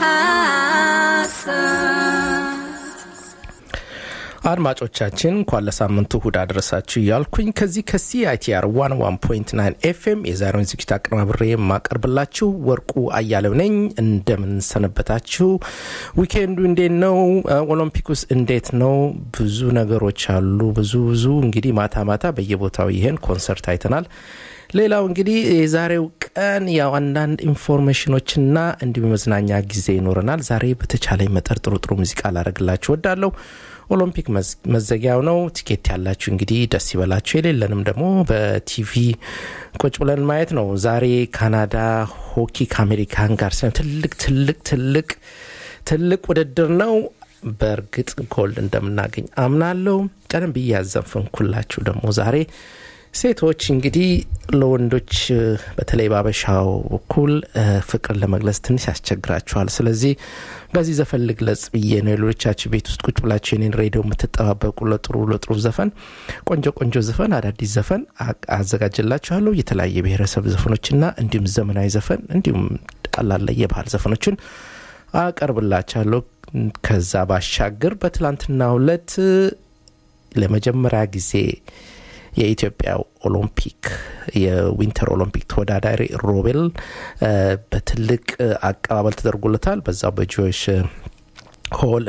አድማጮቻችን እንኳን ለሳምንቱ እሁድ አደረሳችሁ እያልኩኝ ከዚህ ከሲአይቲአር ዋን ዋን ፖይንት ናይን ኤፍኤም የዛሬውን ዝግጅት አቀናብሬ የማቀርብላችሁ ወርቁ አያለው ነኝ። እንደምን ሰነበታችሁ? ዊኬንዱ እንዴት ነው? ኦሎምፒክስ እንዴት ነው? ብዙ ነገሮች አሉ። ብዙ ብዙ እንግዲህ ማታ ማታ በየቦታው ይሄን ኮንሰርት አይተናል። ሌላው እንግዲህ የዛሬው ቀን ያው አንዳንድ ኢንፎርሜሽኖችና እንዲሁም የመዝናኛ ጊዜ ይኖረናል። ዛሬ በተቻለኝ መጠር ጥሩ ጥሩ ሙዚቃ ላደርግላችሁ ወዳለሁ። ኦሎምፒክ መዘጊያው ነው። ቲኬት ያላችሁ እንግዲህ ደስ ይበላችሁ፣ የሌለንም ደግሞ በቲቪ ቁጭ ብለን ማየት ነው። ዛሬ ካናዳ ሆኪ ከአሜሪካን ጋር ትልቅ ትልቅ ትልቅ ትልቅ ውድድር ነው። በእርግጥ ጎልድ እንደምናገኝ አምናለሁ። ቀደም ብዬ ያዘንፍንኩላችሁ ደግሞ ዛሬ ሴቶች እንግዲህ ለወንዶች በተለይ በአበሻው በኩል ፍቅር ለመግለጽ ትንሽ ያስቸግራቸዋል። ስለዚህ በዚህ ዘፈን ልግለጽ ብዬ ነው። የሌሎቻችሁ ቤት ውስጥ ቁጭ ብላችሁ የኔን ሬዲዮ የምትጠባበቁ ለጥሩ ለጥሩ ዘፈን ቆንጆ ቆንጆ ዘፈን አዳዲስ ዘፈን አዘጋጅላችኋለሁ። የተለያየ ብሔረሰብ ዘፈኖችና እንዲሁም ዘመናዊ ዘፈን እንዲሁም ቀላል የባህል ዘፈኖችን አቀርብላችኋለሁ። ከዛ ባሻገር በትላንትናው ዕለት ለመጀመሪያ ጊዜ የኢትዮጵያ ኦሎምፒክ የዊንተር ኦሎምፒክ ተወዳዳሪ ሮቤል በትልቅ አቀባበል ተደርጎለታል። በዛው በጆሽ ሆል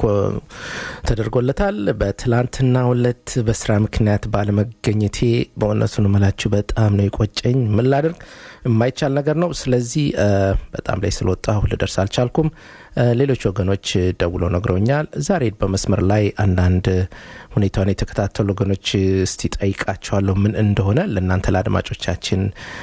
ተደርጎለታል። በትላንትና ሁለት በስራ ምክንያት ባለመገኘቴ በእውነቱን እምላችሁ በጣም ነው የቆጨኝ። ምን ላድርግ የማይቻል ነገር ነው። ስለዚህ በጣም ላይ ስለወጣሁ ልደርስ አልቻልኩም። ሌሎች ወገኖች ደውለው ነግረውኛል። ዛሬ በመስመር ላይ አንዳንድ ሁኔታውን የተከታተሉ ወገኖች እስቲ ጠይቃቸዋለሁ ምን እንደሆነ ለእናንተ ለአድማጮቻችን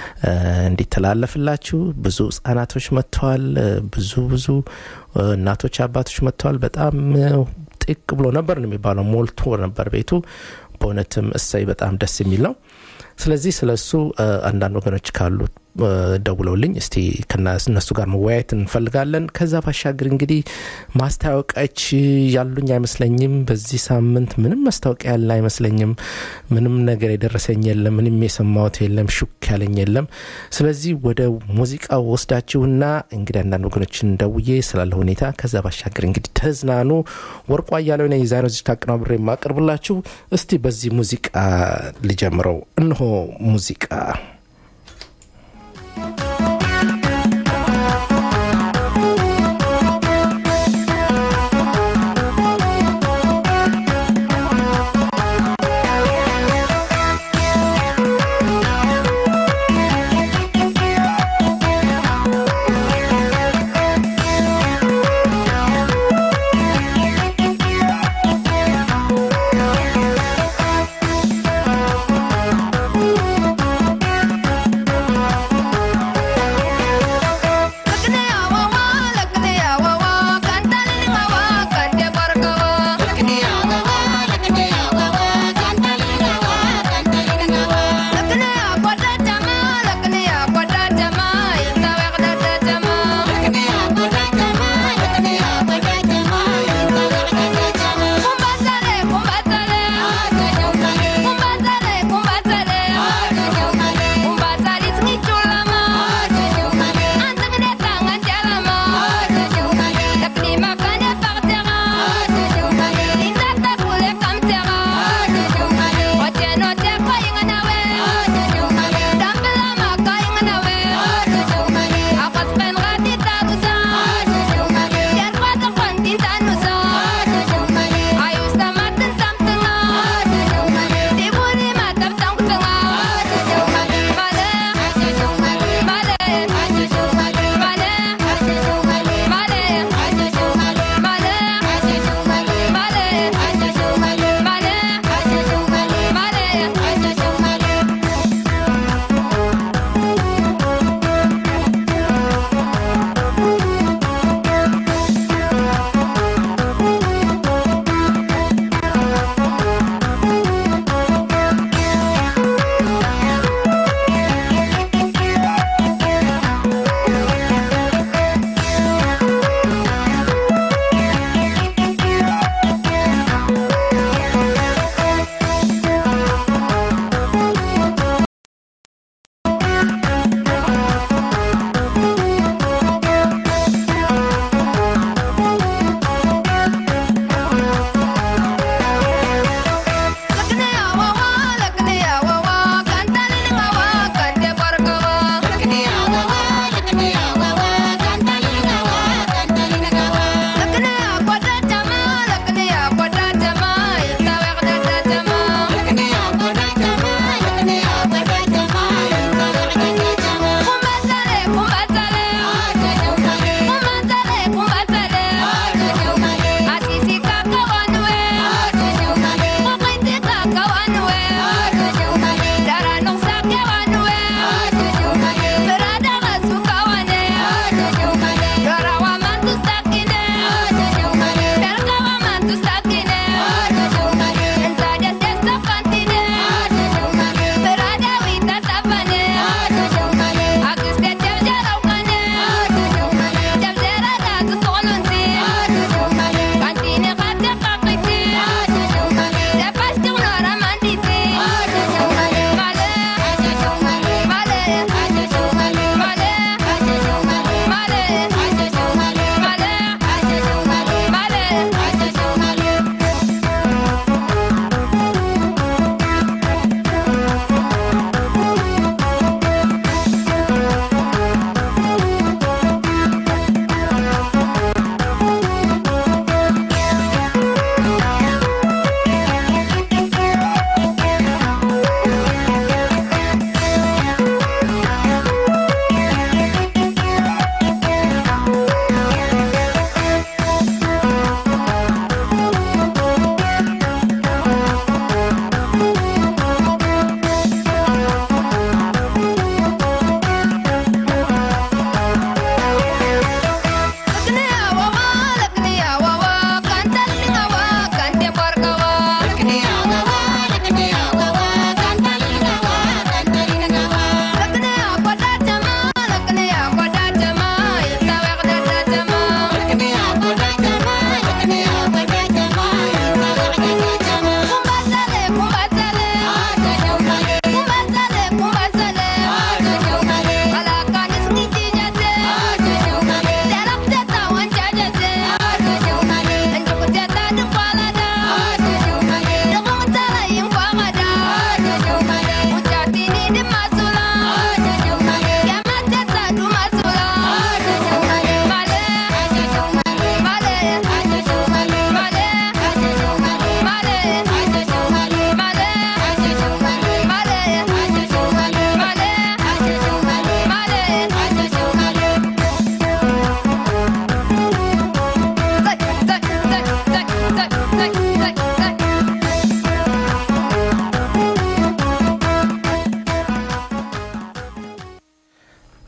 እንዲተላለፍላችሁ። ብዙ ህጻናቶች መጥተዋል። ብዙ ብዙ እናቶች፣ አባቶች መጥተዋል። በጣም ጥቅ ብሎ ነበር ነው የሚባለው። ሞልቶ ነበር ቤቱ። በእውነትም እሰይ በጣም ደስ የሚል ነው። ስለዚህ ስለ እሱ አንዳንድ ወገኖች ካሉ ደውለውልኝ እስቲ ከእነሱ ጋር መወያየት እንፈልጋለን። ከዛ ባሻገር እንግዲህ ማስታወቂያዎች ያሉኝ አይመስለኝም። በዚህ ሳምንት ምንም ማስታወቂያ ያለ አይመስለኝም። ምንም ነገር የደረሰኝ የለም። ምንም የሰማሁት የለም። ሹክ ያለኝ የለም። ስለዚህ ወደ ሙዚቃ ወስዳችሁና እንግዲህ አንዳንድ ወገኖችን ደውዬ ስላለ ሁኔታ ከዛ ባሻገር እንግዲህ ተዝናኑ። ወርቋ እያለው ነ የዛሬው ዝግጅት አቀናብሬ የማቀርብላችሁ እስቲ በዚህ ሙዚቃ ልጀምረው። እንሆ ሙዚቃ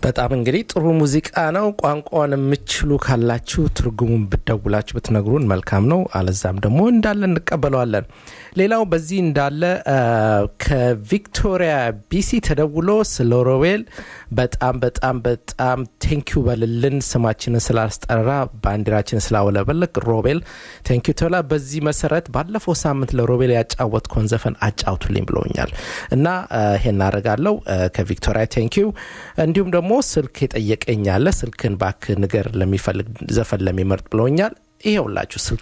በጣም እንግዲህ ጥሩ ሙዚቃ ነው። ቋንቋውን የምችሉ ካላችሁ ትርጉሙን ብደውላችሁ ብትነግሩን መልካም ነው። አለዛም ደግሞ እንዳለ እንቀበለዋለን። ሌላው በዚህ እንዳለ ከቪክቶሪያ ቢሲ ተደውሎ ስለ ሮቤል በጣም በጣም በጣም ቴንኪዩ በልልን ስማችንን ስላስጠራ ባንዲራችንን ስላውለበልክ ሮቤል ቴንኪዩ ተብላ። በዚህ መሰረት ባለፈው ሳምንት ለሮቤል ያጫወትከውን ዘፈን አጫውቱልኝ ብለውኛል እና ይሄን አደርጋለሁ ከቪክቶሪያ ቴንኪዩ። እንዲሁም ደግሞ ስልክ የጠየቀኝ አለ ስልክን ባክ ንገር ለሚፈልግ ዘፈን ለሚመርጥ ብለውኛል። ይሄውላችሁ ስልኬ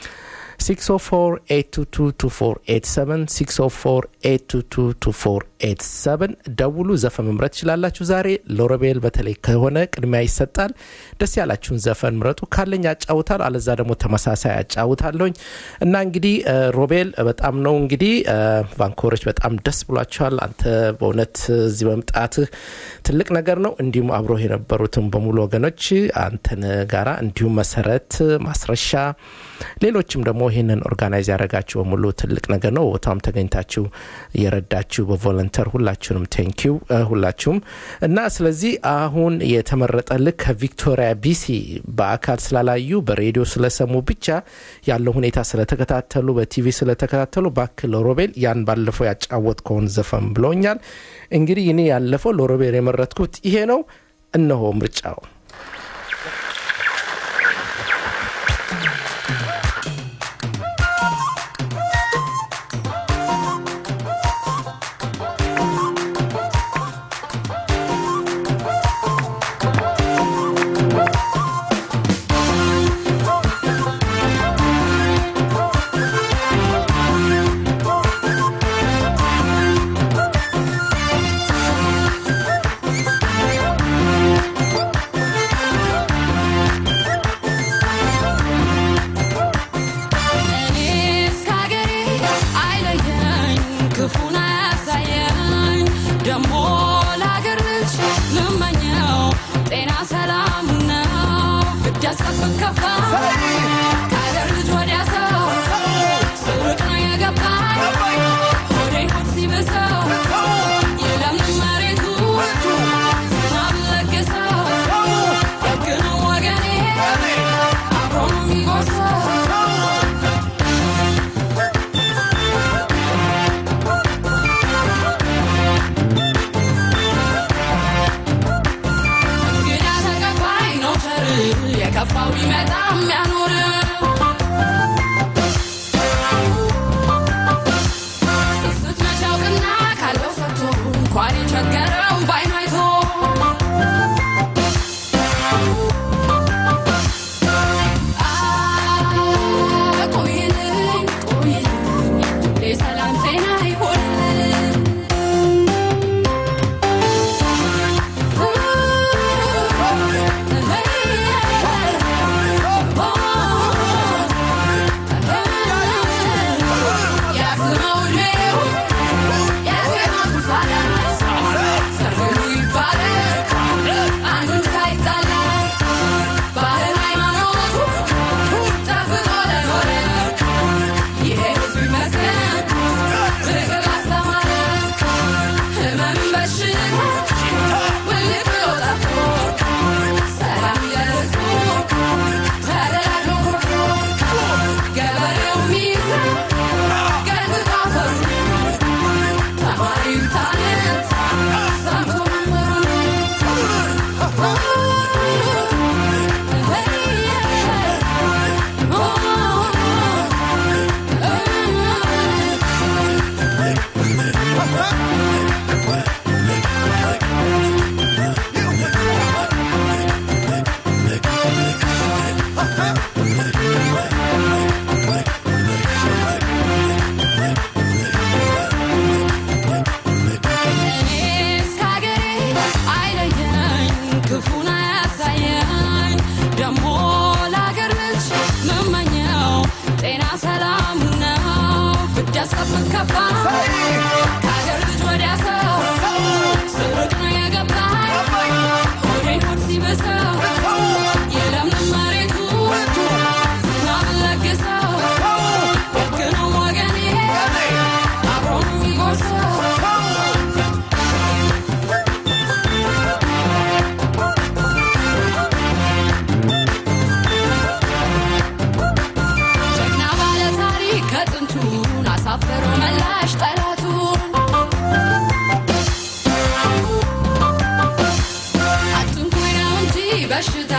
604 604 ደውሉ። ዘፈን መምረጥ ትችላላችሁ። ዛሬ ለሮቤል በተለይ ከሆነ ቅድሚያ ይሰጣል። ደስ ያላችሁን ዘፈን ምረጡ። ካለኝ ያጫውታል፣ አለዛ ደግሞ ተመሳሳይ ያጫውታለሁኝ እና እንግዲህ ሮቤል በጣም ነው እንግዲህ ቫንኮሮች በጣም ደስ ብሏቸዋል። አንተ በእውነት እዚህ መምጣትህ ትልቅ ነገር ነው። እንዲሁም አብሮ የነበሩትን በሙሉ ወገኖች አንተን ጋራ እንዲሁም መሰረት ማስረሻ ሌሎችም ደግሞ ይህንን ኦርጋናይዝ ያደረጋችሁ በሙሉ ትልቅ ነገር ነው። ቦታም ተገኝታችሁ የረዳችሁ በቮለንተር ሁላችሁንም ቴንኪው ሁላችሁም እና ስለዚህ አሁን የተመረጠልህ ከቪክቶሪያ ቢሲ በአካል ስላላዩ በሬዲዮ ስለሰሙ ብቻ ያለው ሁኔታ ስለተከታተሉ በቲቪ ስለተከታተሉ ባክህ ለሮቤል ያን ባለፈው ያጫወትከውን ዘፈን ብለውኛል። እንግዲህ እኔ ያለፈው ለሮቤል የመረጥኩት ይሄ ነው። እነሆ ምርጫው የከፋው ቢመጣ የሚያኖር ስስት መቻውቅና ካለው ሰጥቶ እንኳን የቸገረው ባይኑ አይቶ ቆይልኝ ቆይልኝ የሰላም ጤና ይሆንልን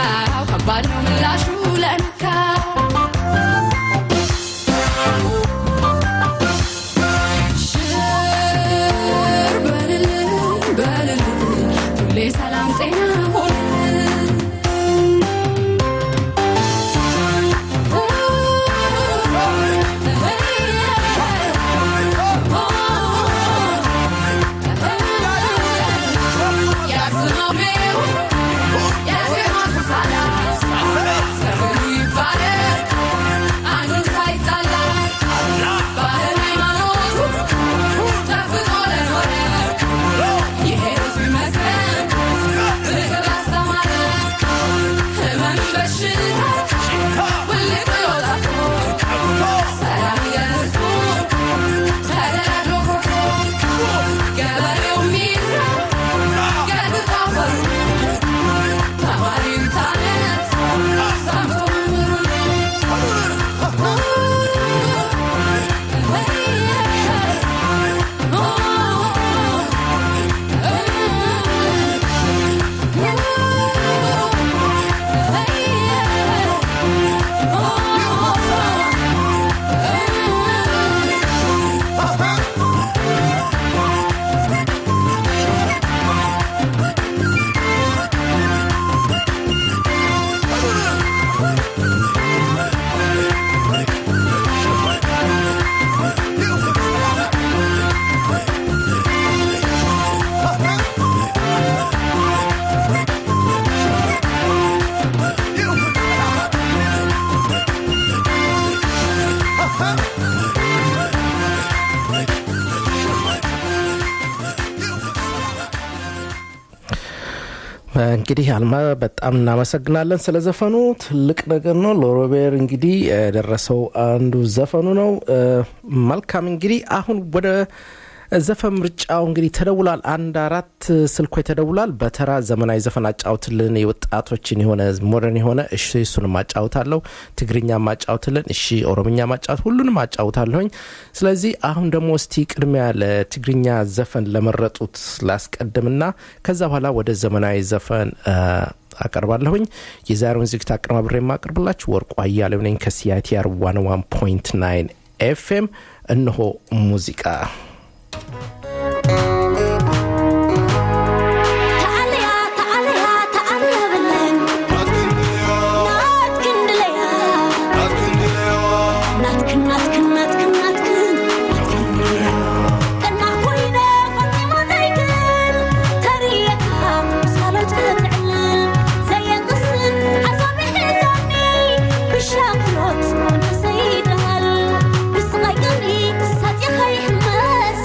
ለነካው ከባድ ነው ምላሹ ለነካው ሽር በልልኝ በልልኝ ሁሌ ሰላም ጤና ሆንልኝ ገበሬው ሚራ ገጥታው በሩ ተማሪው ታነት ሰምቶ እንግዲህ አልማ በጣም እናመሰግናለን ስለ ዘፈኑ። ትልቅ ነገር ነው። ለሮቤር እንግዲህ የደረሰው አንዱ ዘፈኑ ነው። እ፣ መልካም እንግዲህ አሁን ወደ ዘፈን ምርጫው እንግዲህ ተደውሏል። አንድ አራት ስልኮች ተደውሏል። በተራ ዘመናዊ ዘፈን አጫውትልን፣ የወጣቶችን የሆነ ሞደርን የሆነ እሺ፣ እሱንም አጫውታለሁ። ትግርኛ ማጫውትልን፣ እሺ፣ ኦሮምኛ ማጫወት፣ ሁሉንም አጫውታለሁኝ። ስለዚህ አሁን ደግሞ እስቲ ቅድሚያ ለትግርኛ ዘፈን ለመረጡት ላስቀድምና ከዛ በኋላ ወደ ዘመናዊ ዘፈን እ፣ አቀርባለሁኝ የዛሬውን ዝግጅት አቀነባብሬ የማቀርብላችሁ ወርቁ አያሌው ነኝ ከሲአይቲአር 101.9 ኤፍኤም እነሆ ሙዚቃ تعاليا تعاليا تعاليا بالله ناتكن دليا ناتكن ناتكن ناتكن ناتكن كنا كوينا فاطمة زيكن تريكها صالت تعلل زي قصن عصابي حزاني بالشاكلوت انت سيدهل بس غيرني ساتي خي حماس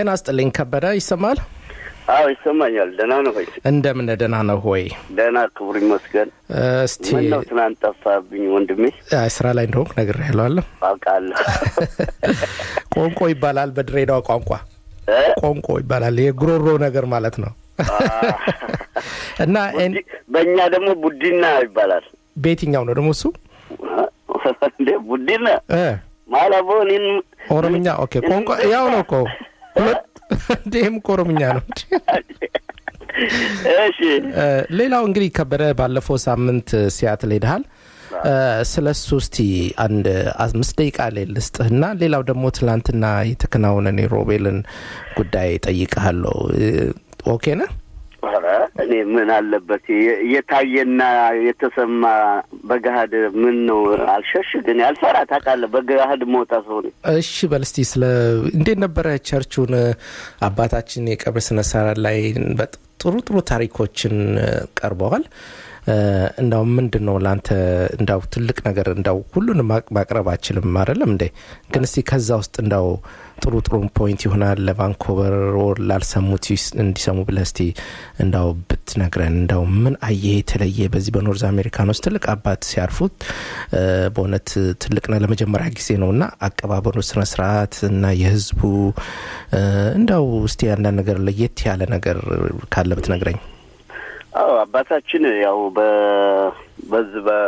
ጤና ስጥልኝ ከበደ ይሰማል አዎ ይሰማኛል። ደህና ነው ሆይ? እንደምን ደህና ነው ሆይ ደህና ክቡር ይመስገን። እስቲ ምን ነው ትናንት ጠፋብኝ ወንድሜ? አይ፣ ስራ ላይ እንደሆንክ ነገር ያለዋለሁ አውቃለሁ። ቆንቆ ይባላል በድሬዳዋ ቋንቋ እ? ቆንቆ ይባላል የጉሮሮ ነገር ማለት ነው እና ኤን- ቡዲ- በእኛ ደግሞ ቡዲና ይባላል። በየትኛው ነው ደግሞ እሱ እንዴ ቡዲና እ ማላቦ እኔን ኦሮምኛ ኦኬ ቋንቋ ያው ነው እኮ ሁለት እንዲህም እኮ ኦሮምኛ ነው እሺ እ፣ ሌላው እንግዲህ ከበደ ባለፈው ሳምንት ሲያትል ሄደሃል እ፣ ስለ እሱ እስቲ አንድ አምስት ደቂቃ ላይ ልስጥህና ሌላው ደግሞ ትላንትና የተከናወነን የሮቤልን ጉዳይ ጠይቀሃለሁ እ፣ ኦኬ ነህ ኧረ እኔ ምን አለበት የ- የታየና የተሰማ በገሀድ ምን ነው አልሸሽ ግን ያልፈራ ታውቃለህ። በገሀድ መውጣ ሰው ነኝ። እሺ በል እስቲ ስለ እንዴት ነበረ ቸርቹን አባታችን የቀብር ስነ ስርዓት ላይ በጥ- ጥሩ ጥሩ ታሪኮችን እ፣ ቀርበዋል እ፣ እንዳው ምንድን ነው ለአንተ እንዳው ትልቅ ነገር እንዳው ሁሉንም ማቅ- ማቅረብ አችልም አይደለም እንዴ ግን እስቲ ከዛ ውስጥ እንዳው ጥሩ ጥሩ ፖይንት ይሆናል ለቫንኮቨር ወር ላልሰሙት ይስ- እንዲሰሙ ብለህ እስቲ እንዳው ብትነግረን እንዳው ምን አየህ የተለየ በዚህ በኖርዝ አሜሪካን ውስጥ ትልቅ አባት ሲያርፉት እ፣ በእውነት ትልቅ ነው ለመጀመሪያ ጊዜ ነው እና አቀባበሉ ስነ ስርዓት እና የህዝቡ እ፣ እንዳው እስቲ አንዳንድ ነገር ለየት ያለ ነገር ካለ ብትነግረኝ አዎ አባታችን ያው በ በዚህ በ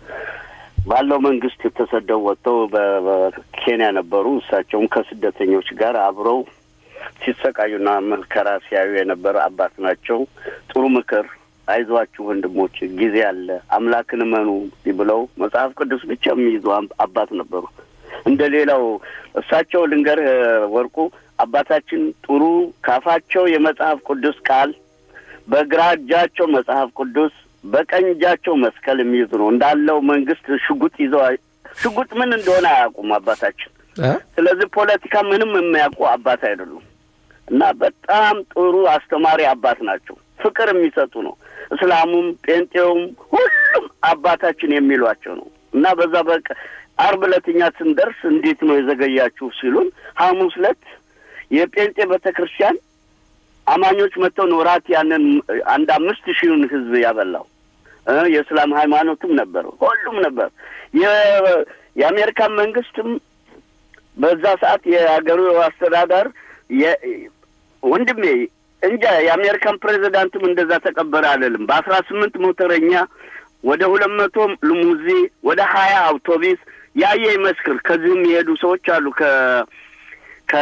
ባለው መንግስት ተሰደው ወጥተው በ- በኬንያ ነበሩ። እሳቸውም ከስደተኞች ጋር አብረው ሲሰቃዩና መከራ ሲያዩ የነበረ አባት ናቸው። ጥሩ ምክር፣ አይዟችሁ ወንድሞች፣ ጊዜ አለ፣ አምላክን እመኑ ብለው መጽሐፍ ቅዱስ ብቻ የሚይዙ አም- አባት ነበሩ። እንደ ሌላው እሳቸው ልንገርህ ወርቁ አባታችን ጥሩ ካፋቸው የመጽሐፍ ቅዱስ ቃል በግራ እጃቸው መጽሐፍ ቅዱስ በቀኝ እጃቸው መስቀል የሚይዙ ነው። እንዳለው መንግስት ሽጉጥ ይዘው አይ- ሽጉጥ ምን እንደሆነ አያውቁም አባታችን። እ? ስለዚህ ፖለቲካ ምንም የሚያውቁ አባት አይደሉም እና በጣም ጥሩ አስተማሪ አባት ናቸው። ፍቅር የሚሰጡ ነው። እስላሙም ጴንጤውም ሁሉም አባታችን የሚሏቸው ነው እና በዛ በቃ አርብ ዕለት እኛ ስንደርስ እንዴት ነው የዘገያችሁ ሲሉን ሐሙስ ዕለት የጴንጤ ቤተ ክርስቲያን አማኞች መጥተው ነው እራት ያንን አንድ አምስት ሺውን ህዝብ ያበላው እ የእስላም ሃይማኖትም ነበር፣ ሁሉም ነበር። የ- የአሜሪካን መንግስትም በዛ ሰዓት የሀገሩ አስተዳደር የ- ወንድሜ እንጃ የአሜሪካን ፕሬዚዳንትም እንደዛ ተቀበረ አለልም። በአስራ ስምንት ሞተረኛ ወደ ሁለት መቶ ልሙዚ ወደ ሀያ አውቶቢስ ያየ ይመስክር። ከዚህም የሄዱ ሰዎች አሉ ከ ከ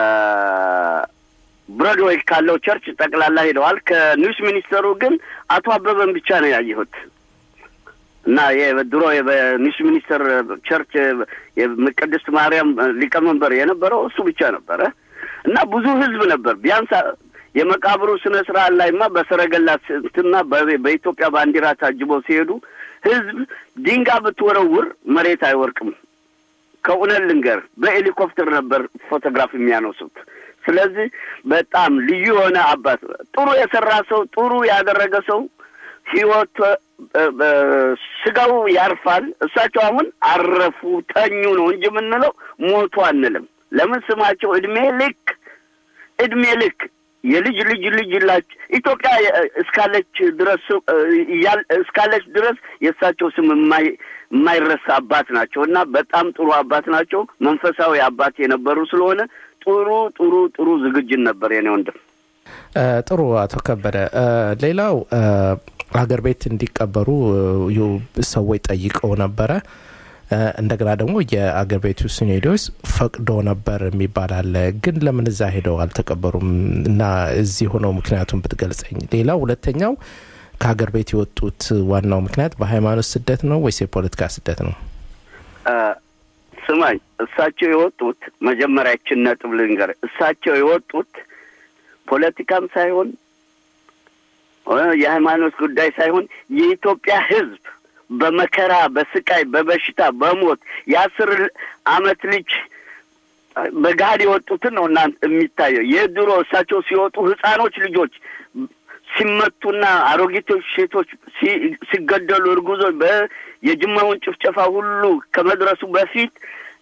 ብሮድዌይ ካለው ቸርች ጠቅላላ ሄደዋል። ከኒውስ ሚኒስተሩ ግን አቶ አበበን ብቻ ነው ያየሁት እና የድሮ በኒውስ ሚኒስተር ቸርች የቅድስት ማርያም ሊቀመንበር የነበረው እሱ ብቻ ነበረ እና ብዙ ህዝብ ነበር። ቢያንስ የመቃብሩ ስነ ስርዓት ላይማ በሰረገላ ስንትና በ- በኢትዮጵያ ባንዲራ ታጅበው ሲሄዱ ህዝብ ድንጋይ ብትወረውር መሬት አይወርቅም። ከእውነት ልንገር በሄሊኮፕተር ነበር ፎቶግራፍ የሚያነሱት። ስለዚህ በጣም ልዩ የሆነ አባት፣ ጥሩ የሰራ ሰው፣ ጥሩ ያደረገ ሰው ህይወት እ- እ- ስጋው ያርፋል። እሳቸው አሁን አረፉ ተኙ ነው እንጂ የምንለው ሞቱ አንልም። ለምን ስማቸው እድሜ ልክ እድሜ ልክ የልጅ ልጅ ልጅ ላች ኢትዮጵያ የ- እስካለች ድረስ እ፣ እያል- እስካለች ድረስ የእሳቸው ስም የማይ- የማይረሳ አባት ናቸው እና በጣም ጥሩ አባት ናቸው። መንፈሳዊ አባት የነበሩ ስለሆነ ጥሩ ጥሩ ጥሩ ዝግጅት ነበር የኔ ወንድም። እ፣ ጥሩ አቶ ከበደ እ፣ ሌላው እ፣ ሀገር ቤት እንዲቀበሩ እ፣ ዩ- ሰዎች ጠይቀው ነበረ እ፣ እንደገና ደግሞ የአገር ቤቱ ሲኔዶስ ፈቅዶ ነበር የሚባል አለ ግን ለምን እዛ ሄደው አልተቀበሩም እና እዚህ ሆነው ምክንያቱም ብትገልጸኝ ሌላው ሁለተኛው ከሀገር ቤት የወጡት ዋናው ምክንያት በሃይማኖት ስደት ነው ወይስ የፖለቲካ ስደት ነው እ፣ ስማኝ እሳቸው የወጡት መጀመሪያችን ነጥብ ልንገር፣ እሳቸው የወጡት ፖለቲካም ሳይሆን እ፣ የሃይማኖት ጉዳይ ሳይሆን የኢትዮጵያ ሕዝብ በመከራ በስቃይ በበሽታ በሞት የአስር አመት ልጅ በጋድ የወጡትን ነው እናንተ የሚታየው። የድሮ እሳቸው ሲወጡ ህፃኖች ልጆች ሲመቱና አሮጊቶች ሴቶች ሲ- ሲገደሉ እርጉዞች በ የጅማውን ጭፍጨፋ ሁሉ ከመድረሱ በፊት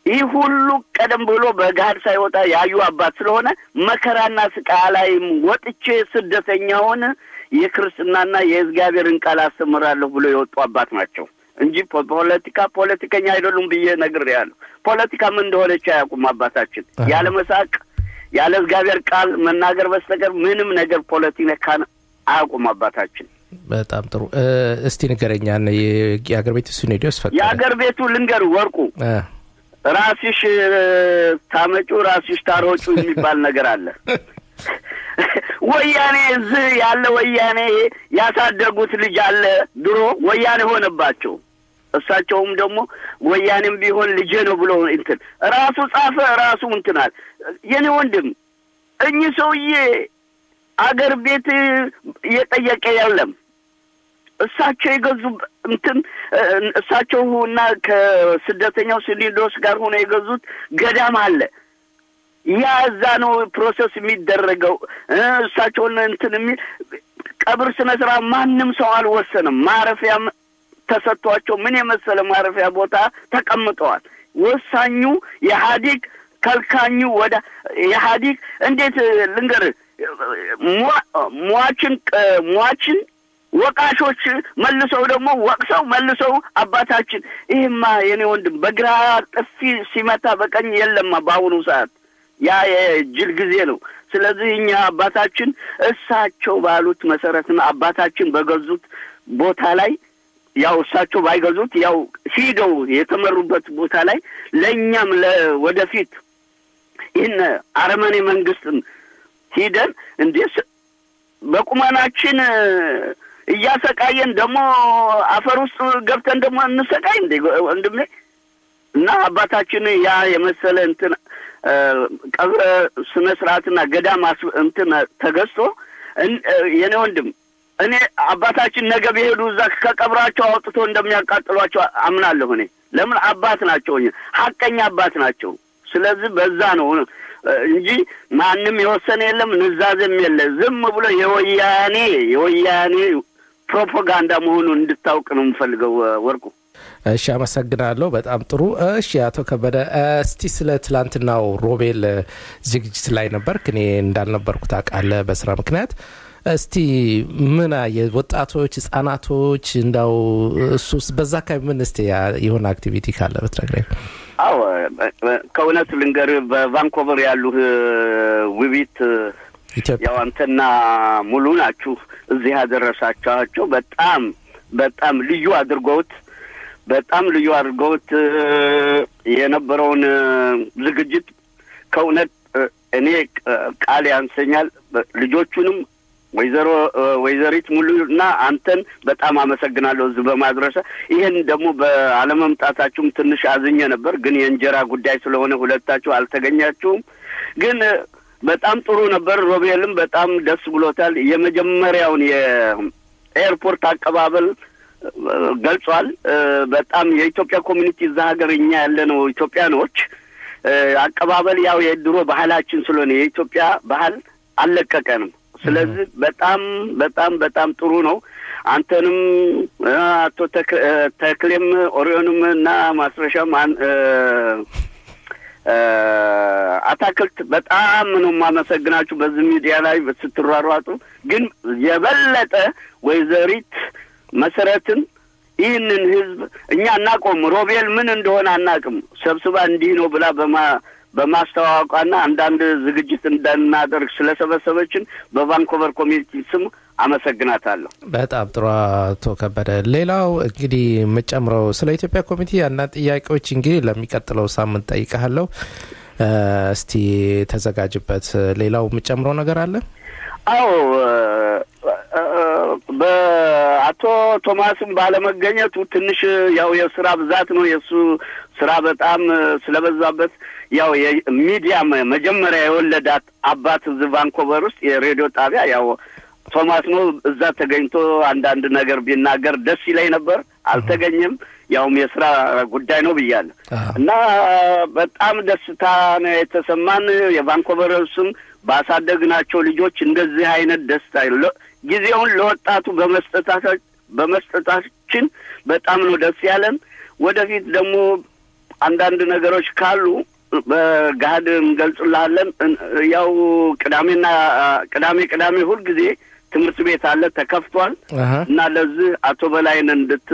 ይህ ሁሉ ቀደም ብሎ በገሃድ ሳይወጣ ያዩ አባት ስለሆነ መከራና ስቃይ ላይም ወጥቼ ስደተኛውን የክርስትናና የእግዚአብሔርን ቃል አስተምራለሁ ብሎ የወጡ አባት ናቸው እንጂ ፖ- ፖለቲካ ፖለቲከኛ አይደሉም ብዬ ነግሬያለሁ። ፖለቲካ ምን እንደሆነች አያውቁም አባታችን። አሃ። ያለ መሳቅ ያለ እግዚአብሔር ቃል መናገር በስተቀር ምንም ነገር ፖለቲካን አያውቁም አባታችን። በጣም ጥሩ እ፣ እስቲ ንገረኛን የአገር ቤት ስቱዲዮስ ፈቀደ የአገር ቤቱ ልንገር ወርቁ እ፣ ራስሽ ታመጩ ራስሽ ታሮጩ የሚባል ነገር አለ። ወያኔ እዚህ ያለ ወያኔ ያሳደጉት ልጅ አለ ድሮ ወያኔ ሆነባቸው። እሳቸውም ደግሞ ወያኔም ቢሆን ልጄ ነው ብሎ እንትን ራሱ ጻፈ ራሱ እንትናል። የኔ ወንድም እኚህ ሰውዬ አገር ቤት እየጠየቀ የለም። እሳቸው የገዙ እንትን እ፣ እሳቸው እና ከስደተኛው ሲሊንዶስ ጋር ሆነ የገዙት ገዳም አለ። ያ እዛ ነው ፕሮሰስ የሚደረገው። እ፣ እሳቸውን እንትን የሚል ቀብር ስነ ስርዓት ማንም ሰው አልወሰንም። ማረፊያም ተሰጥቷቸው ምን የመሰለ ማረፊያ ቦታ ተቀምጠዋል። ወሳኙ የኢህአዴግ ከልካኙ ወደ ኢህአዴግ እንዴት ልንገርህ ሟ- ሟችን ቅ- ሟችን ወቃሾች መልሰው ደግሞ ወቅሰው መልሰው አባታችን ይህማ የኔ ወንድም በግራ ጥፊ ሲመታ በቀኝ የለማ በአሁኑ ሰዓት ያ የጅል ጊዜ ነው። ስለዚህ እኛ አባታችን እሳቸው ባሉት መሰረትና አባታችን በገዙት ቦታ ላይ ያው እሳቸው ባይገዙት ያው ሂደው የተመሩበት ቦታ ላይ ለእኛም ለወደፊት ይህን አረመኔ መንግስትን ሂደን እንዴ ስ- በቁመናችን እያሰቃየን ደግሞ አፈር ውስጥ ገብተን ደግሞ እንሰቃይ እንዴ ወንድሜ? እና አባታችን ያ የመሰለ እንትን እ፣ ቀብረ ስነ ስርዓትና ገዳም አስ- እንትን ተገዝቶ እን- እ፣ የኔ ወንድም እኔ አባታችን ነገ ቢሄዱ እዛ ከቀብራቸው አውጥቶ እንደሚያቃጥሏቸው አምናለሁ። እኔ ለምን አባት ናቸው፣ ሀቀኛ አባት ናቸው። ስለዚህ በዛ ነው እ፣ እንጂ ማንም የወሰነ የለም፣ ንዛዝም የለ። ዝም ብሎ የወያኔ የወያኔ ፕሮፓጋንዳ መሆኑን እንድታውቅ ነው የምፈልገው እ፣ ወርቁ። እሺ አመሰግናለሁ። በጣም ጥሩ። እሺ አቶ ከበደ እ፣ እስቲ ስለ ትላንትናው ሮቤል እ፣ ዝግጅት ላይ ነበርክ። እኔ እንዳልነበርኩ ታውቃለህ በስራ ምክንያት። እስቲ ምን አየህ? ወጣቶች፣ ህጻናቶች እንዳው እሱስ በዛ አካባቢ ምን እስቲ ያ- የሆነ አክቲቪቲ ካለ ብትነግረኝ። አዎ እ፣ እ፣ ከእውነት ልንገር በቫንኮቨር ያሉ እ፣ ውቢት እ፣ ኢትዮጵያ ያው አንተና ሙሉ ናችሁ እዚህ ያደረሳችኋቸው። በጣም በጣም ልዩ አድርገውት በጣም ልዩ አድርገውት እ፣ የነበረውን እ፣ ዝግጅት ከእውነት እ፣ እኔ እ፣ ቃል ያንሰኛል። በ- ልጆቹንም ወይዘሮ እ፣ ወይዘሪት ሙሉ እና አንተን በጣም አመሰግናለሁ እዚህ በማድረሰ ይህን ደግሞ በአለመምጣታችሁም ትንሽ አዝኜ ነበር፣ ግን የእንጀራ ጉዳይ ስለሆነ ሁለታችሁ አልተገኛችሁም። ግን እ፣ በጣም ጥሩ ነበር። ሮቤልም በጣም ደስ ብሎታል። የመጀመሪያውን የኤርፖርት አቀባበል እ፣ ገልጿል። እ፣ በጣም የኢትዮጵያ ኮሚኒቲ እዛ ሀገር እኛ ያለነው ኢትዮጵያኖች እ፣ አቀባበል ያው የድሮ ባህላችን ስለሆነ የኢትዮጵያ ባህል አልለቀቀንም። ስለዚህ በጣም በጣም በጣም ጥሩ ነው። አንተንም እ፣ አቶ ተክ- እ፣ ተክሌም ኦሪዮንም እና ማስረሻም አን- እ፣ እ፣ አታክልት በጣም ነው የማመሰግናችሁ በዚህ ሚዲያ ላይ ስትሯሯጡ። ግን የበለጠ ወይዘሪት መሰረትን ይህንን ህዝብ እኛ አናቆም ሮቤል ምን እንደሆነ አናቅም ሰብስባ እንዲህ ነው ብላ በማ በማስተዋወቋና አንዳንድ ዝግጅት እንዳናደርግ ስለሰበሰበችን በቫንኮቨር ኮሚኒቲ ስም አመሰግናታለሁ። በጣም ጥሩ አቶ ከበደ። ሌላው እንግዲህ የምጨምረው ስለ ኢትዮጵያ ኮሚቴ አንዳንድ ጥያቄዎች እንግዲህ ለሚቀጥለው ሳምንት ጠይቀሃለሁ። እ፣ እስቲ ተዘጋጅበት። ሌላው የምጨምረው ነገር አለ? አዎ እ፣ እ፣ በአቶ ቶማስም ባለመገኘቱ ትንሽ ያው የስራ ብዛት ነው። የእሱ ስራ በጣም እ፣ ስለበዛበት ያው የሚዲያ መ- መጀመሪያ የወለዳት አባት እዚህ ቫንኮቨር ውስጥ የሬዲዮ ጣቢያ ያው ቶማስ ነው። እዛ ተገኝቶ አንዳንድ ነገር ቢናገር ደስ ይለኝ ነበር። አልተገኘም። ያውም የስራ ጉዳይ ነው ብያለሁ አዎ። እና በጣም ደስታ ነው የተሰማን የቫንኮቨር ስም ባሳደግናቸው ልጆች እንደዚህ አይነት ደስታ ለ- ጊዜውን ለወጣቱ በመስጠታታ- በመስጠታችን በጣም ነው ደስ ያለን። ወደፊት ደግሞ አንዳንድ ነገሮች ካሉ በገሀድ እንገልጽልሃለን። እን- ያው ቅዳሜና ቅዳሜ ቅዳሜ ሁልጊዜ ትምህርት ቤት አለ ተከፍቷል አሀ። እና ለዚህ አቶ በላይን እንድት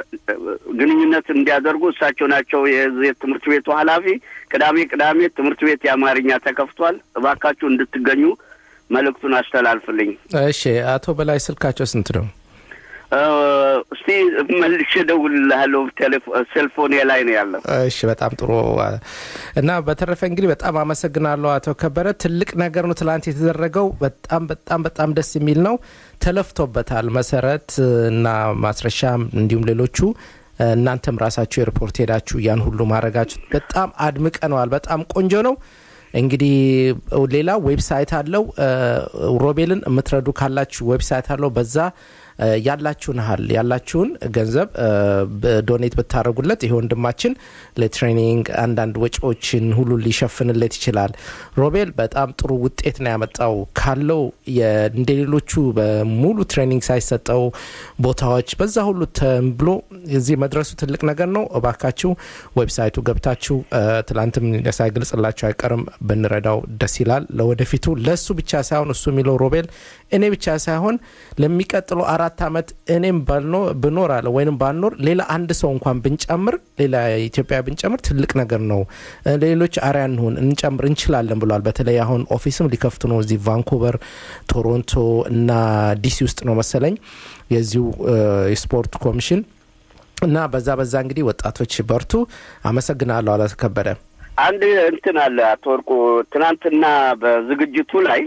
ግንኙነት እንዲያደርጉ እሳቸው ናቸው የዚህ የትምህርት ቤቱ ኃላፊ። ቅዳሜ ቅዳሜ ትምህርት ቤት የአማርኛ ተከፍቷል። እባካችሁ እንድትገኙ መልእክቱን አስተላልፍልኝ። እሺ አቶ በላይ ስልካቸው ስንት ነው? እ፣ እስቲ መልሼ እደውልልሃለሁ። ቴሌፎ- ሴልፎኔ ላይ ነው ያለው። እሺ በጣም ጥሩ እና በተረፈ እንግዲህ በጣም አመሰግናለሁ አቶ ከበረ። ትልቅ ነገር ነው ትላንት የተደረገው። በጣም በጣም በጣም ደስ የሚል ነው። ተለፍቶበታል። መሰረት እና ማስረሻ እንዲሁም ሌሎቹ እናንተም ራሳችሁ የሪፖርት ሄዳችሁ ያን ሁሉ ማድረጋችሁ በጣም አድምቀነዋል። በጣም ቆንጆ ነው። እንግዲህ ሌላ ዌብሳይት አለው። ሮቤልን የምትረዱ ካላችሁ ዌብሳይት አለው። በዛ ያላችሁን ያህል ያላችሁን ገንዘብ ዶኔት ብታደረጉለት ይሄ ወንድማችን ለትሬኒንግ አንዳንድ ወጪዎችን ሁሉ ሊሸፍንለት ይችላል። ሮቤል በጣም ጥሩ ውጤት ነው ያመጣው ካለው እንደ ሌሎቹ በሙሉ ትሬኒንግ ሳይሰጠው ቦታዎች በዛ ሁሉ ተብሎ እዚህ መድረሱ ትልቅ ነገር ነው። እባካችሁ ዌብሳይቱ ገብታችሁ ትላንትም ሳይገልጽላችሁ አይቀርም ብንረዳው ደስ ይላል። ለወደፊቱ ለእሱ ብቻ ሳይሆን እሱ የሚለው ሮቤል እኔ ብቻ ሳይሆን ለሚቀጥለው አራት ዓመት እኔም ብኖር አለ ወይም ባልኖር ሌላ አንድ ሰው እንኳን ብንጨምር ሌላ ኢትዮጵያ ብንጨምር ትልቅ ነገር ነው። ሌሎች አርያ እንሆን እንጨምር እንችላለን ብሏል። በተለይ አሁን ኦፊስም ሊከፍቱ ነው እዚህ ቫንኩቨር፣ ቶሮንቶ እና ዲሲ ውስጥ ነው መሰለኝ የዚሁ የስፖርት ኮሚሽን እና በዛ በዛ እንግዲህ ወጣቶች በርቱ። አመሰግናለሁ። አላተከበረ አንድ እንትን አለ አቶ ወርቁ ትናንትና በዝግጅቱ ላይ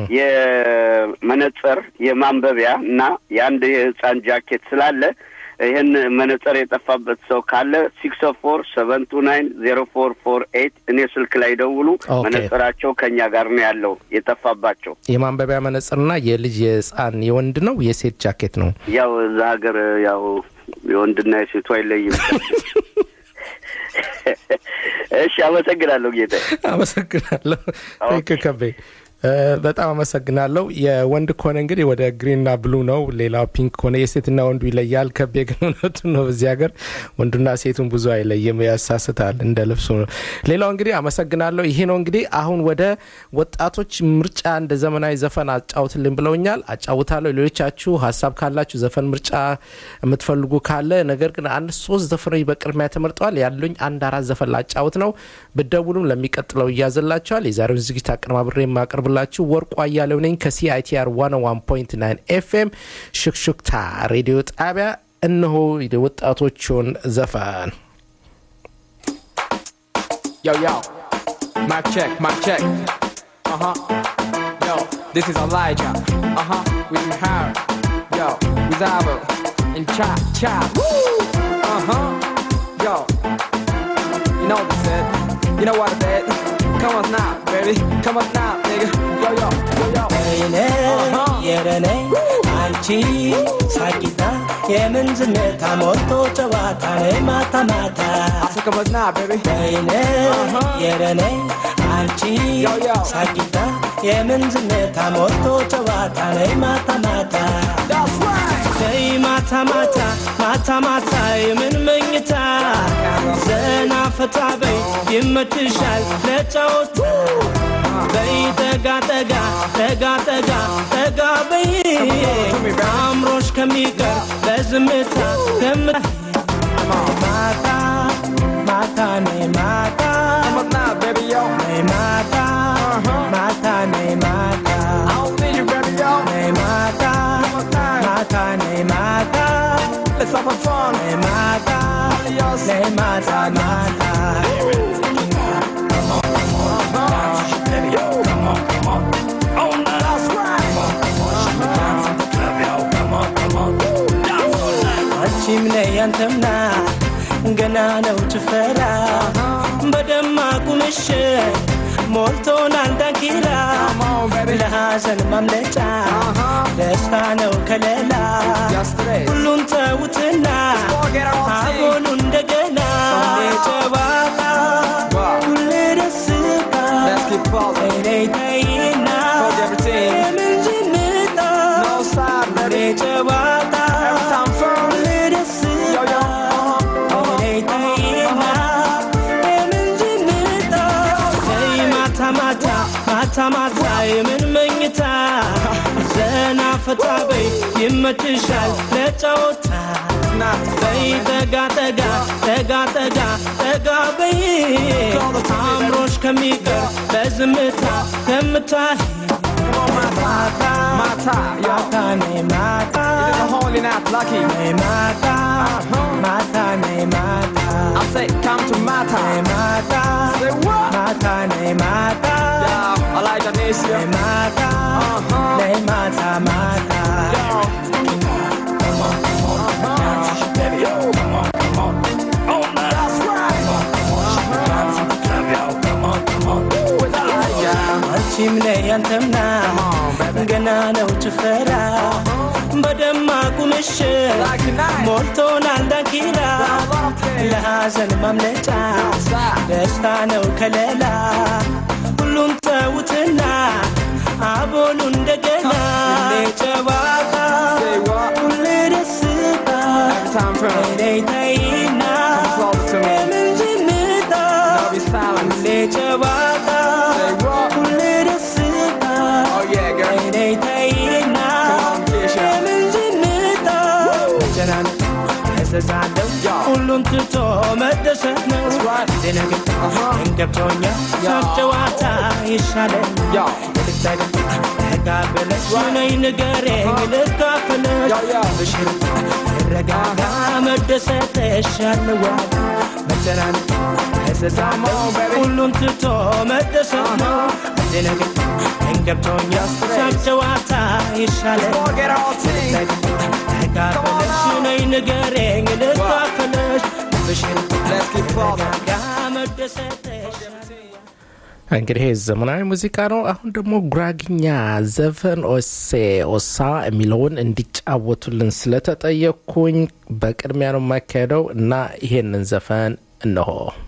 የመነጽር የማንበቢያ እና የአንድ የህፃን ጃኬት ስላለ ይህን መነጽር የጠፋበት ሰው ካለ ሲክስ ፎር ሰቨን ቱ ናይን ዜሮ ፎር ፎር ኤይት እኔ ስልክ ላይ ደውሉ። መነጽራቸው ከኛ ጋር ነው ያለው የጠፋባቸው። የማንበቢያ መነጽርና የልጅ የህፃን የወንድ ነው የሴት ጃኬት ነው። ያው እዛ ሀገር ያው የወንድና የሴቱ አይለይም። እሺ፣ አመሰግናለሁ ጌታ። አመሰግናለሁ ከቤ በጣም አመሰግናለሁ። የወንድ ከሆነ እንግዲህ ወደ ግሪንና ብሉ ነው። ሌላው ፒንክ ከሆነ የሴትና ወንዱ ይለያል። ከቤ ግን እውነቱ ነው። በዚህ ሀገር ወንዱና ሴቱን ብዙ አይለይም፣ ያሳስታል እንደ ልብሱ ነው። ሌላው እንግዲህ አመሰግናለሁ። ይሄ ነው እንግዲህ አሁን ወደ ወጣቶች ምርጫ እንደ ዘመናዊ ዘፈን አጫውትልን ብለውኛል። አጫውታለሁ። ሌሎቻችሁ ሀሳብ ካላችሁ ዘፈን ምርጫ የምትፈልጉ ካለ ነገር ግን አንድ ሶስት ዘፈኖች በቅድሚያ ተመርጠዋል። ያሉኝ አንድ አራት ዘፈን ላጫውት ነው። ብደውሉም ለሚቀጥለው እያዘላቸዋል። የዛሬውን ዝግጅት አቀነባብሬ የማቀርብ ላችሁ ወርቁ አያሌው ነኝ ከሲአይቲአር 101.9 ኤፍኤም ሽክሽክታ ሬዲዮ ጣቢያ። እነሆ የወጣቶቹን ዘፈን Yo, yo, mic check, mic check. Uh huh. Yo, this is Elijah. Uh huh. With you Harry. Yo, with Abel. And Cha Cha. Woo! Uh huh. Yo. You know what I said. You know what I said. Come on now, baby. Come on now, nigga. Yo, yo, yo, yo. ወይኔ የረኔ አንቺ ሳቂታ የምን ዝምታ ሞቶ ጨዋታ ነይ ማታ ማታ So come on now, baby. ወይኔ የረኔ አንቺ Yo, yo. ሳቂታ የምን ዝምታ ሞቶ ጨዋታ ነይ ማታ ማታ That's right. ነይ ማታ ማታ ማታ ማታ የምን መኝታ ዘና ፈታ በይ ይመችሻል ለጫወታ በይ ጠጋ ጠጋ ጠጋ ጠጋ ጠጋ በይ አምሮሽ ከሚቀር በዝምታ ከም ማታ ማታ ነይ ማታ Come on now, baby, yo. ነይ ማታ ማታ ነይ ማታ I'll need you, baby, yo. ነይ ማታ Come on now. ማታ ነይ ማታ Let's have a fun. ነይ ማታ Yes. ነይ ማታ ማታ That's right. አንቺም ነይ አንተምና ገና ነው ጭፈራ በደማቁ ምሽት ሞልቶናል ዳንኪራ Come on, baby. ለሐዘን ማምለጫ ደስታ ነው ከለላ Yesterday. ሁሉን ተውትና Forget all things. አሁኑ እንደገና ሁሌ ጨዋታ Wow. ሁሌ ደስታ Let's keep building. ተይ ተይና Forget everything. የምን ዝምታ No side, ሁሌ baby. ጨዋታ Every time firm. ሁሌ ደስታ Yo, yo. Uh-huh. Uh-huh. ተይ ተይና ማታ ማታ የምን መኝታ ዘና ፈታ በይ ይመችሻል ለጨዋታ በይ ጠጋ ጠጋ ጠጋ ጠጋ ጠጋ በይ አምሮሽ ከሚቀር በዝምታ ከምታይ ማታ Mata, yo. ማታ ነይ ማታ It's a holy night, lucky. ነይ ማታ ማታ ነይ ማታ I say, come to Mata. ነይ ማታ Say what? ማታ ነይ ማታ Yo, Elijah needs you. ነይ ማታ ነይ ማታ ማታ Yo. That's right. With Elijah. አንቺም ነይ አንተምና ገና ነው ጭፈራ በደማቁ ምሽት Like tonight. ሞልቶናል ዳንኪራ ለሐዘን ማምለጫ ደስታ ነው ከለላ ሁሉም ተውትና አቦሉ እንደገና ሁሌ ጨዋታ Say what? ሁሌ ደስታ Every time from ተይና Close to me. የምን ዝምታ No be silent. ሁሌ ጨዋታ Say what? ሁሌ ደስታ Oh yeah, girl. ተይና Come on, Keisha. የምን ዝምታ መጨናነቅ ያዘዛለው Yeah. ሁሉን ትቶ መደሰት ነው right. ደነገ Uh-huh. እንገብቶኛል Yeah. ጨዋታ ይሻለኝ Yo. ተጋበለሽ ነይ ንገረኝ ልካፍለሽ Yo, yo. ብሽር ረጋጋ መደሰት ይሻለዋል መጨናነቅ Come on, baby. ሁሉን ትቶ መደሰት ነው አንድ ነገር እንገብቶኛል ሳቅ ጨዋታ ይሻለኝ Forget all things. ተጋበለሽ ነይ ንገረኝ ልካፍለሽ ብሽር Let's keep close. ረጋጋ መደሰት ይሻለዋል እንግዲህ ይህ ዘመናዊ ሙዚቃ ነው። አሁን ደግሞ ጉራግኛ ዘፈን ኦሴ ኦሳ የሚለውን እንዲጫወቱልን ስለተጠየቅኩኝ በቅድሚያ ነው የማካሄደው እና ይሄንን ዘፈን እነሆ።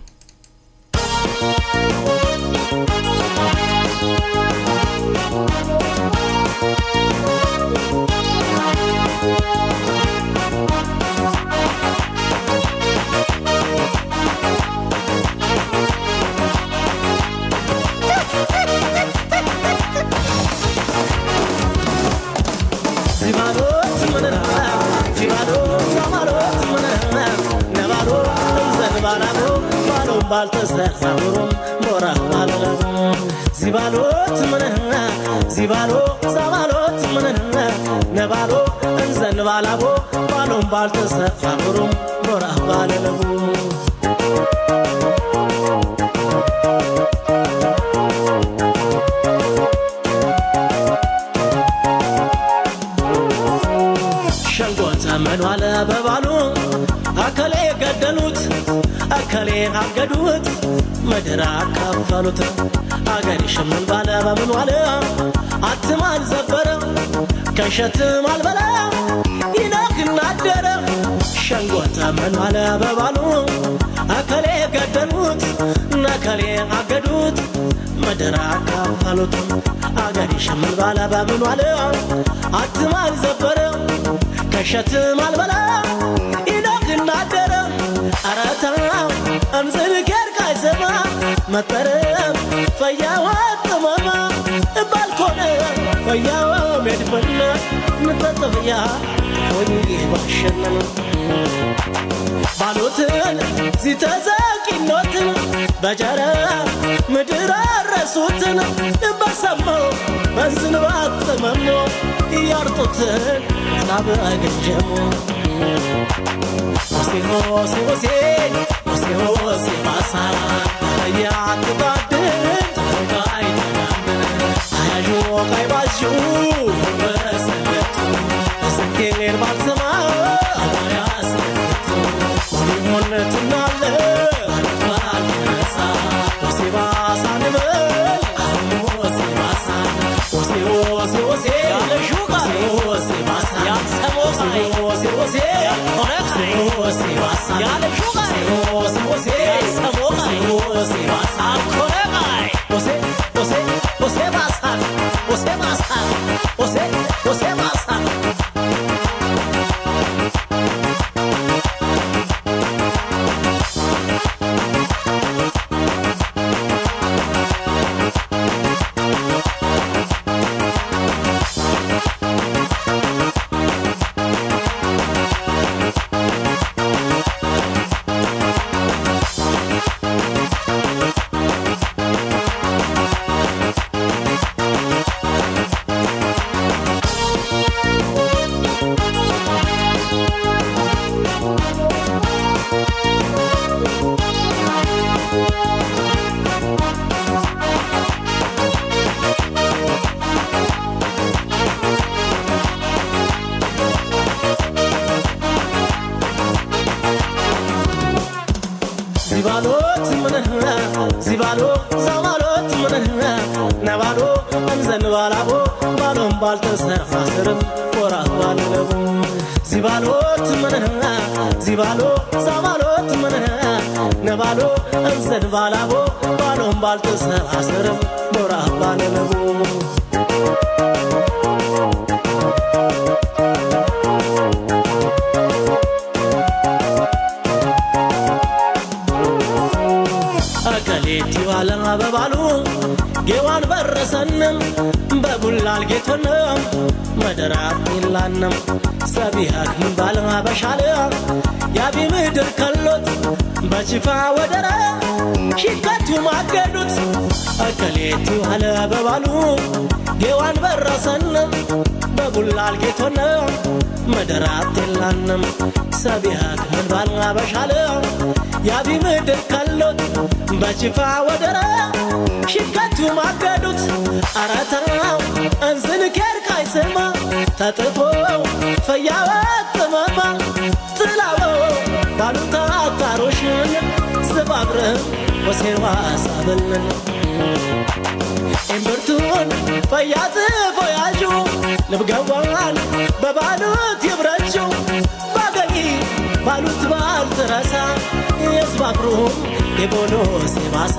ዚባሎት ምንና ዚባሎት ሰማሎት ምንና ነባሎት ዘንባላቦ ባሎም ባልተሰፋብሮም ሞራ ባለለቡ ዚባሎት ምንና ዚባሎ ሰማሎት ምንና ነባሎ እንዘንባላቦ ባሎም ባልተሰፋብሮም ሞራ ባለለቡ ሸንጎ ዘመኑ አለ በባሉ አከሌ ገደሉት አከሌ አገዱት ምድር አካፈሉት አገር ሽምን ባለ በምኑ አለ አትም አልዘበረ ከሸትም አልበላ ይነግና አደረ ሸንጎ ዘመኑ አለ በባሉ አከሌ ገደሉት ነከሌ አገዱት ምድር አካፈሉት አገር ሽምን ባለ በምኑ አለ አትም አልዘበረ ከሸትም አልበላ ኢኖክና አደረ አረታ እምዝል ጌርካ ይሰማ መጠረም ፈያዋ ጥመማ ባልኮነ ፈያዋ ሜድፈና ንጠጥፍያ ወንጌ ባሸነነ ባሉትን ዚተዘቂኖትን በጀረ ምድር አረሱትን በሰማው በዝንባት ጥመሞ እያርጡትን ጣብ አገጀሙ ሆሴ ሆሴ ሆሴ ሆሴ ሆሴ ባሳ እያትባድን ተጋይ አያዡ ቀይ ባዡ በሰለቱ ስኬን ባልሰማ ያስለቱ ሆነትናለ ባልነሳ ሆሴ ባሳ ንበል ሆሴ ባሳ ሆሴ ሆሴ ሆሴ ያለሹ ቃል ሆሴ ባሳ ያሰሞ ቃል ሆሴ ሆሴ ሆነክ ሆሴ ባሳ ያለሹ ቃል ሆሴ ሆሴ ያሰሞ ቃል ሆሴ ባሳ አኮረ ቃል ሆሴ ሆሴ ሆሴ ባሳ ሆሴ ባሳ ሆሴ ሆሴ ባሳ ዚባሎት ምንህ ዚባሎ ዛማሎት ምንህ ነባሎ እንዘንባላቦ ባሎም ባልተሰፋስርም ወራ ባልለቡ ዚባሎት ምንህ ዚባሎ ዛማሎት ምንህ ነባሎ እንዘንባላቦ ባሎም ባልተሰፋስርም ወራ ባልለቡ አቀሌቲ ዋለ በባሉ ጌዋን በረሰንም በቡላል ጌቶንም መደራት ይላንም ሰቢሃክ ባለ በሻለ ያቢ ምድር ከሎት በችፋ ወደረ ሽከቱ ማገዱት አቀሌቲ ዋለ በባሉ ጌዋን በረሰንም በቡላል ጌቶንም መደራት ይላንም ሰቢሃክ ባለ በሻለ ያቢ ምድር ከሎት በችፋ ወደረ ሽከቱ ማገዱት አረተራው እንዝን ኬር ካይስማ ተጥፎ ፈያወት ጥመማ ጥላበው ባሉታ አታሮሽን ዝባብርህ ወሴዋ ሳብልን እምብርቱን ፈያጽፎ ያዡ ልብገዋን በባሉት ይብረችው ባገኝ ባሉት ባልትረሳ የዝባብሩም የቦሎ ሴባሳ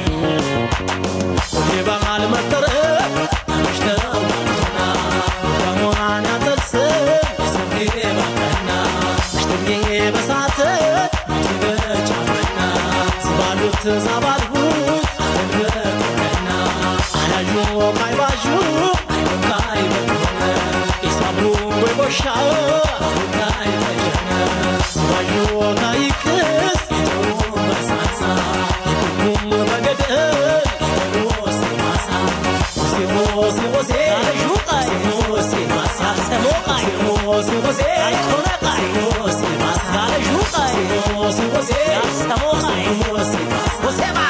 የበዓል መጠረ ተመሽተውና በሙሃን ያጠልስም የሰሜ ባቀና ሽትጌ በሳተ ትበጫመና ዝባሉት ዛባልሁት አተንበቀና አላዡ ካይባዡ ካይበቀነ ኢሳብሩ ወይቦሻ ካይበጀነ ዝባዡ ካይክስ የተው በሳሳ የቁም በገደል የተወስ ማሳ ሆሴ ሆሴ ሹቃይ ሆሴ ማሳ ሰሞቃይ ሆሴ ሆሴ ኮነቃይ ሆሴ ማሳ ሹቃይ ሆሴ ሆሴ ሰሞቃይ ሆሴ ማሳ ሆሴ ማ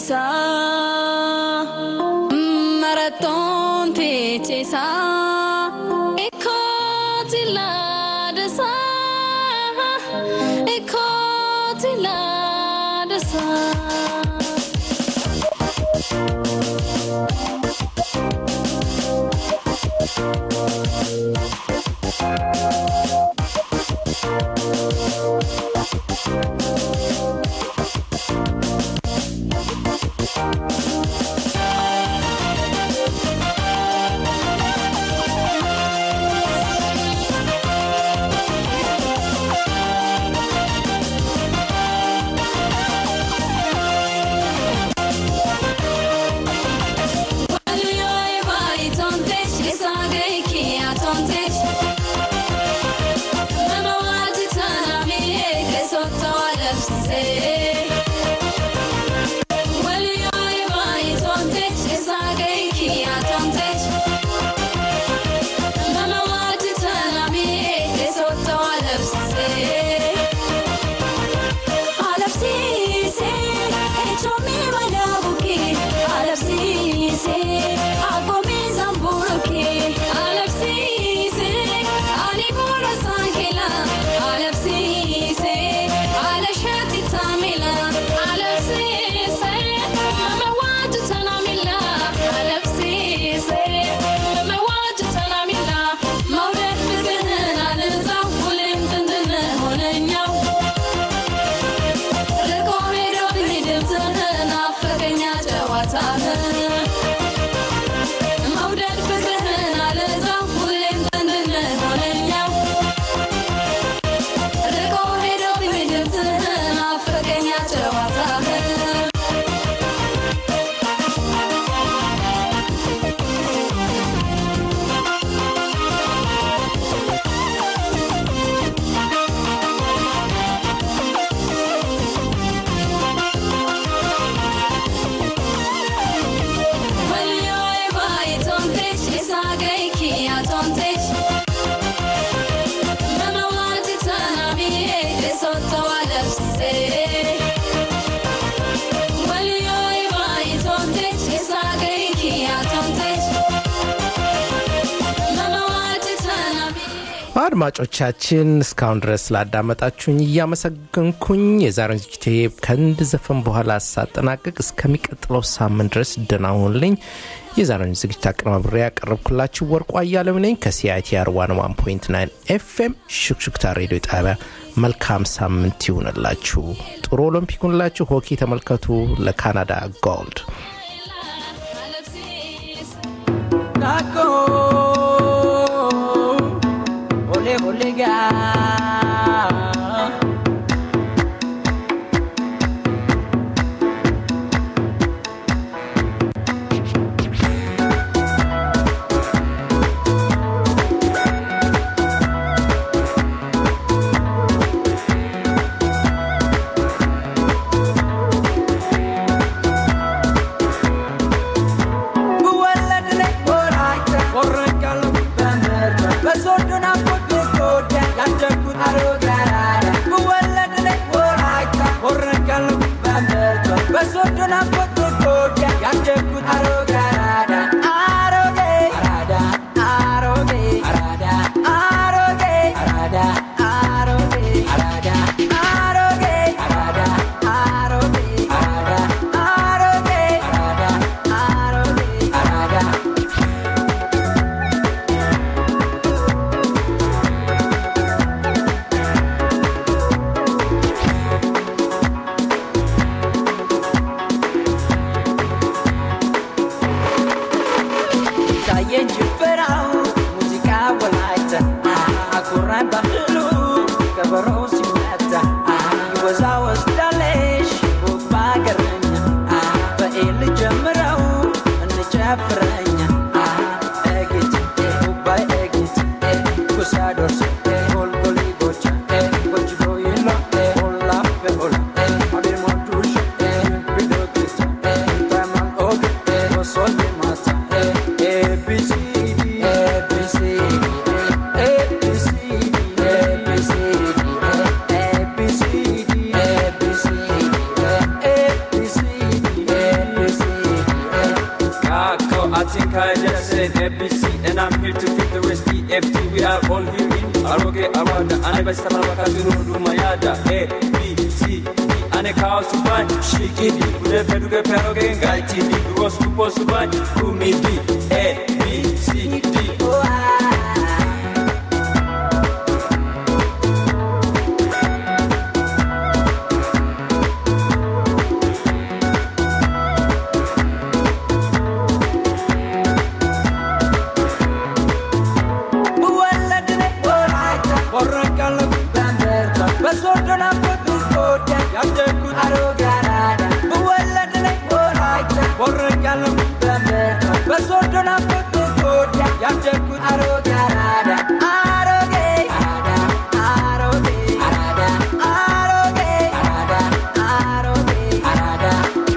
keessa marattoon teecheessa ikkooti laadasa ikkooti laadasa. መውደድ ፍቅርህን አልዛው ሁሌም ዘንድነህ ሆነኛው ርቆ ሄዶ ድምፅህን አፈቀኛ ጨዋታህን Voglio vai tontes e sagay ki atontes Mama wati tanami e sotto alapse Voglio vai tontes e sagay ki atontes Mama wati tanami አድማጮቻችን እስካሁን ድረስ ስላዳመጣችሁኝ እያመሰገንኩኝ የዛሬውን ዝግጅቴ ከአንድ ዘፈን በኋላ ሳጠናቀቅ እስከሚቀጥለው ሳምንት ድረስ ደህና ሁኑልኝ። የዛሬውን ዝግጅት አቀናብሬ ያቀረብኩላችሁ ወርቁ አያሌው ነኝ ከሲአይቲአር ዋን ዋን ፖይንት ናይን ኤፍኤም ሹክሹክታ ሬዲዮ ጣቢያ። መልካም ሳምንት ይሁንላችሁ። ጥሩ ኦሎምፒክ ይሁንላችሁ። ሆኪ ተመልከቱ ለካናዳ ጎልድ። Taco, ole ole ga. ብወለድ ላይ ወራይተ ወረቀሉ በምርት በሶዶና ፎቶኮዳ ያደግኩት አሮጋዳ ብወለድ ላይ ወራይተ ወረቀሉ በምርት በሶዶና ፎቶኮዳ ያደግኩት አሮጋዳ አሮጌ አራዳ አሮጌ አራዳ አሮጌ አራዳ አሮጌ አራዳ አሮጌ አራዳ አሮጌ አራዳ አሮጌ አራዳ አሮጌ አራዳ ታየኝ ጭፈራው ሙዚቃ ወላይታ አኩራን ባህሉ ከበሮ ሲመታ ይወዛወዝ ዳለሽ ቦት ባገረኛ በኤል ጀምረው እንጨፍረኛ ኤጊት ጉባይ ኤጊት ኩሳዶርስ ጎልጎሊ ጎቻ ጎችዶ ይላ ሆላ በሆላ አዴሞዱሽ ቢዶኪታ ታማን ኦግ ሶል ማታ ABCD ABCD ABCD ABCD ABCD ABCD ABCD Ani basi sama baka zuru duma yada A, B, C, D Ane kao subai Shikidi Ude peduke peroge ngai tidi Duo supo subai Kumi B A, B, C, D Oh ah بولدني ورايتا ورك الله بامبرتا بس وردنا بدو كودا يبدكو اروغارادا بولدني ورايتا ورك الله بامبرتا بس وردنا بدو كودا يبدكو اروغارادا اروغي ارادا اروغي ارادا اروغي ارادا اروغي ارادا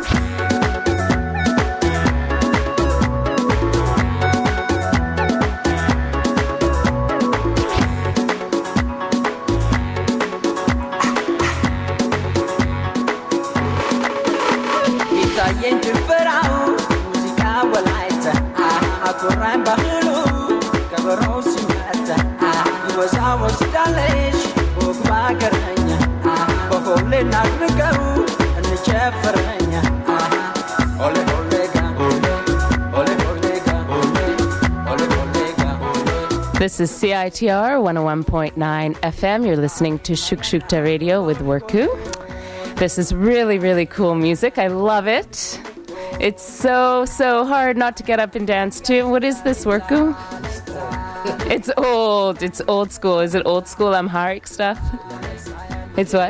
ይታየኝ ጭፈራው ሙዚቃ ወላይታ አኮራኝ ባህሉ ከበሮው ሲመታ ይወዛወዝዳለሽ ወግ ባገረኛ በሆሌ ናድርገው እንጨፍረኛ ኦሌ ኦሌ ጋ ኦሌ ኦሌ ኦሌ ጋ ኦሌ ኦሌ ኦሌ ጋ ኦሌ This is CITR 101.9 FM. You're listening to Shukshukta Radio with Worku. This is really, really cool music. I love it. It's so, so hard not to get up and dance to. What is this, Worku? It's old. It's old school. Is it old school Amharic stuff? It's what?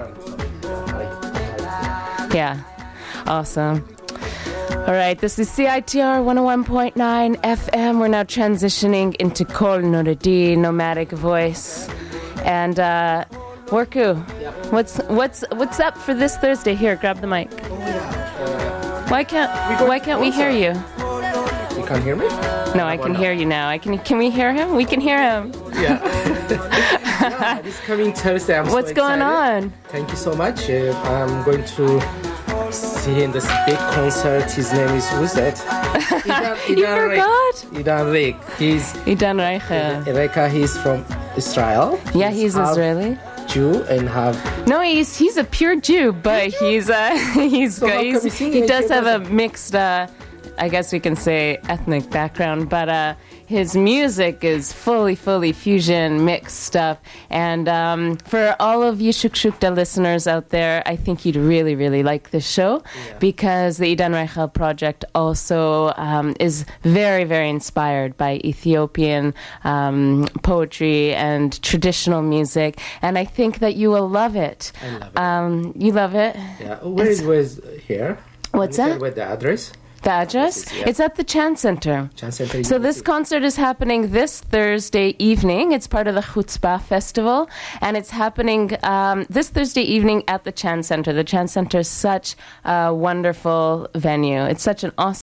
Yeah. Awesome. All right, this is CITR 101.9 FM. We're now transitioning into Kol Noradi, nomadic voice. And uh Worku, what's what's what's up for this Thursday? Here, grab the mic. Why can't why can't we hear you? You can't hear me? No, I can hear you now. I can can we hear him? We can hear him. Yeah. yeah this coming Thursday. I'm so What's going excited. on? Thank you so much. Uh, I'm going to see in this big concert. His name is who's that? Idan, You Idan Rik. forgot? Idan Rik. He's Idan Reicha. Reka. He's from Israel. Yeah, he's half Israeli. Jew and have No, he's he's a pure Jew, but he's uh he's, So how come he's he's singing he in does have a Judaism? mixed uh I guess we can say ethnic background, but uh his music is fully, fully fusion mixed stuff. And um, for all of you Shukshukta listeners out there, I think you'd really, really like this show because the Idan Reichel project also um, is very, very inspired by Ethiopian um, poetry and traditional music. And I think that you will love it. I love it. Um, you love it? yeah. Where it was here? What's Can you that? tell Where the address? The address? This is- yeah. It's at the Chan Center. Chan Center So this University. concert is happening this Thursday evening. It's part of the Chutzpah Festival, and it's happening um, this Thursday evening at the Chan Center. The Chan Center is such a wonderful venue. It's such an awesome.